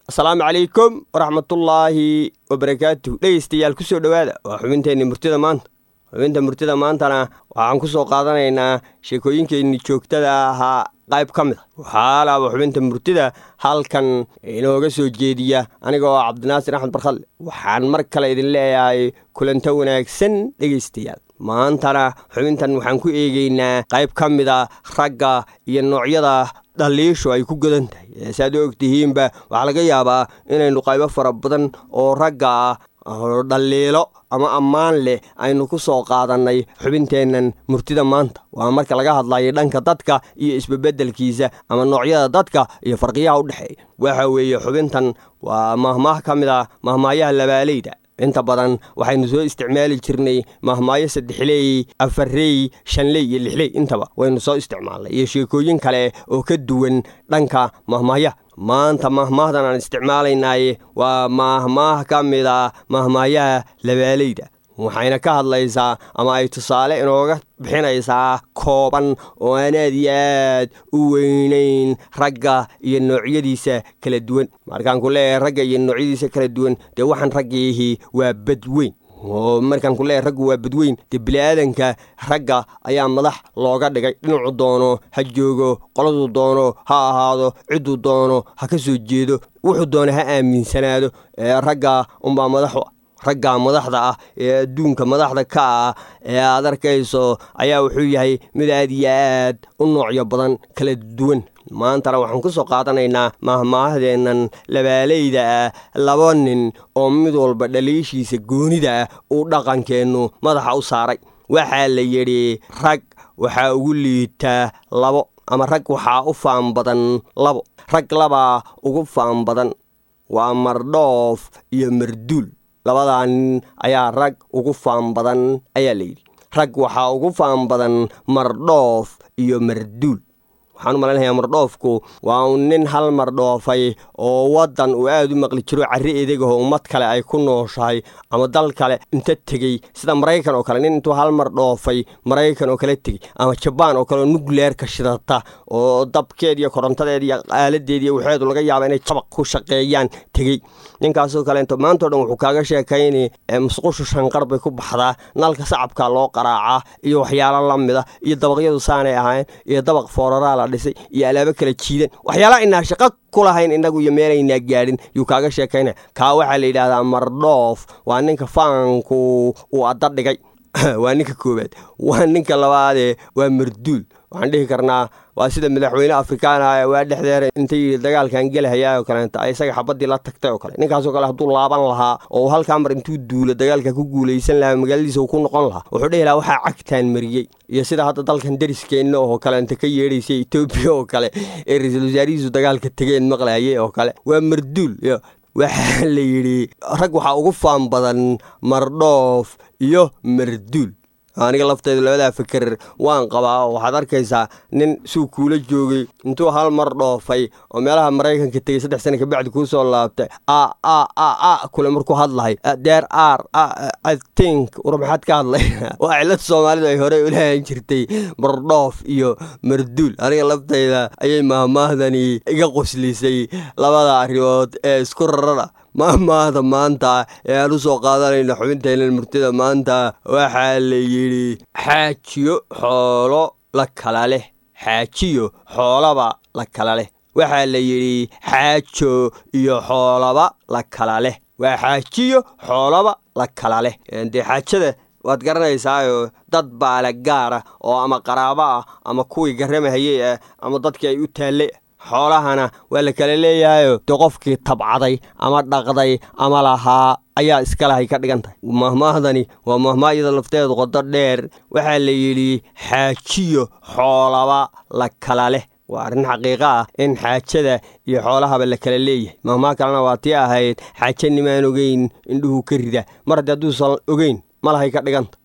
asalaamu calaykum waraxmatullaahi wabarakaatuh dhegeystayaal ku soo dhowaada waa xubinteenni murtida maanta xubinta murtida maantana waxaan ku soo qaadanaynaa sheekooyinkeenni joogtada ahaa qayb ka mid a waxaa laaba xubinta murtida halkan inooga soo jeediya aniga oo cabdinaasir axmed barkhalle waxaan mar kale idin leeyahay kulanto wanaagsan dhegeystayaal maantana xubintan waxaan ku eegeynaa qayb ka mid a ragga iyo noocyada dhaliishu ay ku godan tahay saaad u ogtihiinba waxaa laga yaabaa inaynu qaybo fara badan oo ragga ah dhaliilo ama ammaan leh aynu ku soo qaadannay xubinteennan murtida maanta waa marka laga hadlayo dhanka dadka iyo isbebeddelkiisa ama noocyada dadka iyo farqiyaha u dhexeeya waxa weeye xubintan waa mahmaah ka mid ah mahmaayaha labaaleyda inta badan waxaynu soo isticmaali jirnay mahmaayo saddexley afarey shanley iyo lixley intaba waynu soo isticmaalnay iyo sheekooyin kale oo ka duwan dhanka mahmaayaha maanta mahmaahdan aan isticmaalaynaaye waa mahmaah ka mid a mahmaayaha labaaleyda waxayna ka hadlaysaa ama ay tusaale inooga bixinaysaa kooban oo aan aad iyo aad u weynayn ragga iyo noocyadiisa kala duwan markaan ku leeyahay ragga iyo noocyadiisa kala duwan dee waxaan raggiihii waa badweyn oo markaan ku leeyahay raggu waa badweyn dee bini'aadanka ragga ayaa madax looga dhigay dhinacu doono ha joogo qoladuu doono ha ahaado cidduu doono ha ka soo jeedo wuxuu doono ha aaminsanaado ee ragga unbaa madaxu ragga madaxda ah ee adduunka madaxda ka ah ee aad arkayso ayaa wuxuu yahay mid aad iyo aad u noocyo badan kala duwan maantana waxaan ku soo qaadanaynaa mahmaahdeennan labaaleyda ah laba nin oo mid walba dhaliishiisa goonida ah uu dhaqankeennu madaxa u saaray waxaa la yidhi rag waxaa ugu liitaa labo ama rag waxaa u faan badan labo rag labaa ugu faan badan waa mardhoof iyo marduul labadaa nin ayaa rag ugu faan badan ayaa layidhi rag waxaa ugu faan badan mardhoof iyo marduul waxaan u malaynayaa mardhoofku waa un nin hal mardhoofay oo waddan uu aad u maqli jiro carri edegaho ummad kale ay ku nooshahay ama dal kale inta tegey sida maraykan oo kale nin intuu hal mardhoofay maraykan oo kale tegey ama jabaan oo kale oo nukleerka shidata oo dabkeed iyo korontadeed iyo aaladeed iyo waxeedu laga yaaba inay jabaq ku shaqeeyaan tegey ninkaasoo kaleento maantao dhan wuxuu kaaga sheekayni musqushu shanqar bay ku baxdaa nalka sacabka loo qaraacaa iyo waxyaalo la mida iyo dabaqyadu saanay ahaayeen iyo dabaq fooraraa la dhisay iyo alaabo kala jiidan waxyaalaha inaa shaqo ku lahayn innagu iyo meelaynaa gaadhin yuu kaaga sheekaynaya kaa waxaa la yidhahdaa mardhoof waa ninka faanku uu adda dhigay waa ninka koowaad waa ninka labaadee waa marduul waxaan dhihi karnaa waa sida madaxweyne afrikaan ah waa dhexdeera intay dagaalkan gelahayaa oo kaleenta isaga xabadii la tagtay oo kale ninkaasoo kale hadduu laaban lahaa oo halkaa mar intuu duulo dagaalka ku guulaysan lahaa magaaladiisa uu ku noqon lahaa wuxuu dhihi lahaa waxaa cagtaan mariyey iyo sida hadda dalkan dariskeenna oo kaleenta ka yeedhaysa etoobiya oo kale ee ra-iisul wasaarihiisu dagaalka tegeen maqlayay oo kale waa marduul waxaa la yidhi rag waxaa ugu faan badan mardhoof iyo marduul aniga lafteydu labadaa fikir waan qabaa oo waxaad arkaysaa nin suu kuula joogay intuu hal mar dhoofay oo meelaha maraykanka tegey saddex sana kabacdi kuu soo laabtay a a a a kule markuu hadlahay deer ar i think war maxaad ka hadlay waa cilad soomaalidu ay horey ulahan jirtay mardhoof iyo marduul aniga lafteyda ayay mahmaahdani iga qoslisay labada arrimood ee isku rarada mahmaahda maanta ee aan u soo qaadanayno xubinteennan murtida maanta waxaa la yidhi xaajiyo xoolo la kala leh xaajiyo xoolaba la kala leh waxaa la yidhi xaajo iyo xoolaba la kala leh waa xaajiyo xoolaba la kala leh dee xaajada waad garanaysaayo dad baale gaara oo ama qaraabo ah ama kuwii garramahayey ah ama dadkii ay u taallay xoolahana waa la kala leeyahayo dee qofkii tabcaday ama dhaqday ama lahaa ayaa iskalahay ka dhigan tahay mahmaahdani waa mahmaahyada lafteedu qodo dheer waxaa la yidhi xaajiyo xoolaba la kala leh waa arrin xaqiiqo ah in xaajada iyo xoolahaba la kala leeyahay mahmaa kalena waa tii ahayd xaaje nimaan ogeyn indhuhu ka rida mar haddii hadduusan ogeyn malahay ka dhiganta